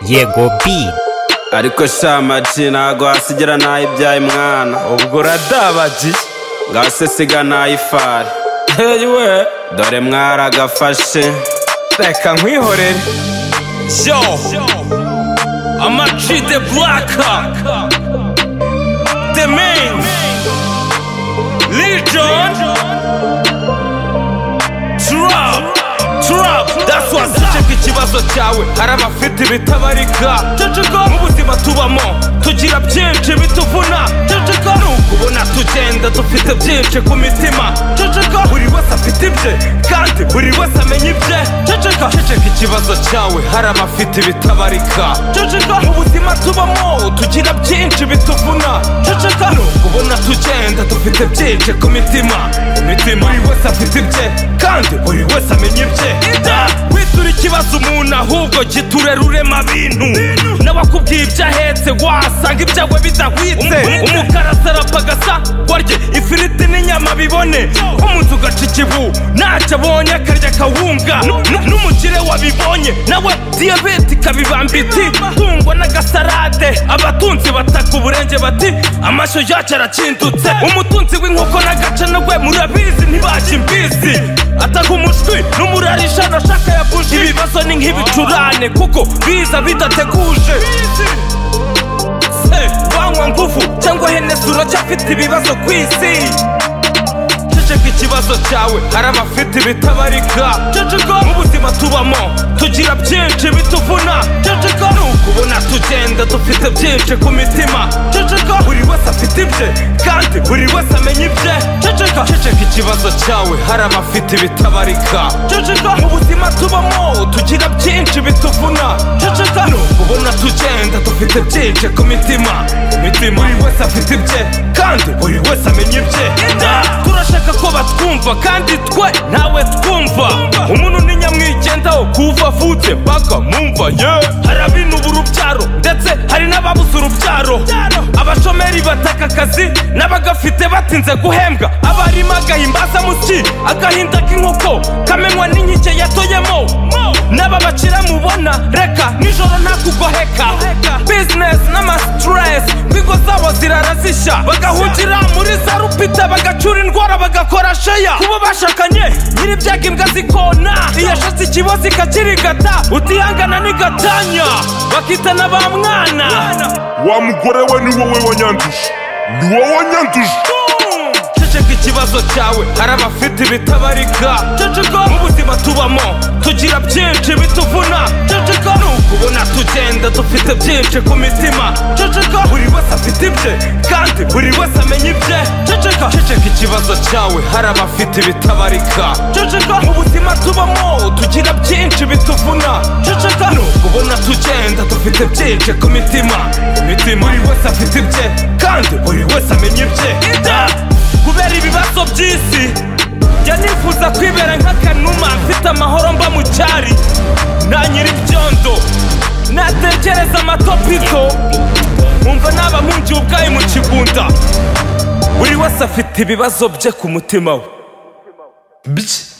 yego bi ariko shamaji ntago hasigira ntayibyaye mwana ubwo uradabagiye ngasesiga ntayifari hey we dore mwaragafashe reka nkwihorere yo amaji de buraka de meni lijon turapu turapu that's what duce kw'ikibazo cyawe hari abafite ibitabarika ceceka ubuzima tubamo tugira byinshi bituvuna ceceka nuko ubona tugenda dufite byinshi ku mitima ceceka buri wese afite ibye kandi buri wese amenya ibye ceceka ceceka ikibazo cyawe hari abafite ibitabarika ceceka ubuzima tubamo tugira byinshi bituvuna ceceka nuko ubona tugenda dufite byinshi ku mitima imitima buri wese afite ibye kandi buri wese amenya ibye witura ikibazo umuntu ahubwo giturera urema bintu n'abakubwiye ibyo ahetse wasanga ibyawe bidahwitse umukara asarapa agasa warye ifiriti n'inyama bibone umuntu ugaca ikibu ntacyo abonye akarya akawunga N- n'umukire wabibonye nawe diyabete ikabibamba iti tungwa n'agasarade abatunzi bataka uburenge bati amashyo yacu arakindutse umutunzi w'inkoko n'agace nawe murabizi ntibajya imbizi ataka umushwi n'umurarisha nashaka ya buji ibibazo ni nk'ibicurane kuko biza bidateguje Se, wanywa nguvu cyangwa henesi uracyafite ibibazo ku isi ceceka ikibazo cyawe hari abafite ibitabarika ceceka ubuzima tubamo tugira byinshi bituvuna ceceka nuko ubona tugenda dufite byinshi ku mitima ceceka buri wese afite ibye kandi buri wese amenya ibye ceceka ceceka ikibazo cyawe hari abafite ibitabarika ceceka ubuzima tubamo tugira byinshi bituvuna ceceka nuko ubona tugenda dufite byinshi ku mitima imitima buri wese afite ibye kandi buri wese amenya ibye turashaka ko batwumva kandi twe ntawe twumva umuntu ni nyamwigendaho kuva avutse mpaka mumva ye hari abintuba urubyaro ndetse hari n'ababuze urubyaro abashomeri bataka akazi n'abagafite batinze guhembwa abarimo agahimbaza muki agahinda k'inkoko kamenywa n'inkike yatoyemo n'aba bacira mubona reka nijoro ntakugoheka bizinesi n'amasitiresi ingo zabo zirara zishya bagahungira muri za rupita bagacura indwara bagakora sheya kuba bashakanye nyiri ibyaga imbwa zikona iyo ashatse ikibazo ikakirigata utihangana n'igatanya bakita na ba mwana wa mugore we ni wowe wanyanduje ni wowe wanyanduje ceceka ikibazo cyawe hari abafite ibitabarika ceceka ubuzima tubamo tugira byinshi bituvuna ceceka nuko ubona tugenda dufite byinshi ku mitima ceceka buri wese afite ibye kandi buri wese amenya ibye ceceka ceceka ikibazo cyawe hari abafite ibitabarika ceceka ubuzima tubamo tugira byinshi bituvuna ceceka nuko ubona tugenda dufite byinshi ku mitima imitima buri wese afite ibye kandi buri wese amenya ibye kubera ibibazo by'isi njya nifuza kwibera nk'akanuma mfite amahoro mba mu cyari nta nyiri ibyondo natekereza amatopiko nkumva naba mpungiye ubwayo mu kigunda buri wese afite ibibazo bye ku mutima we bye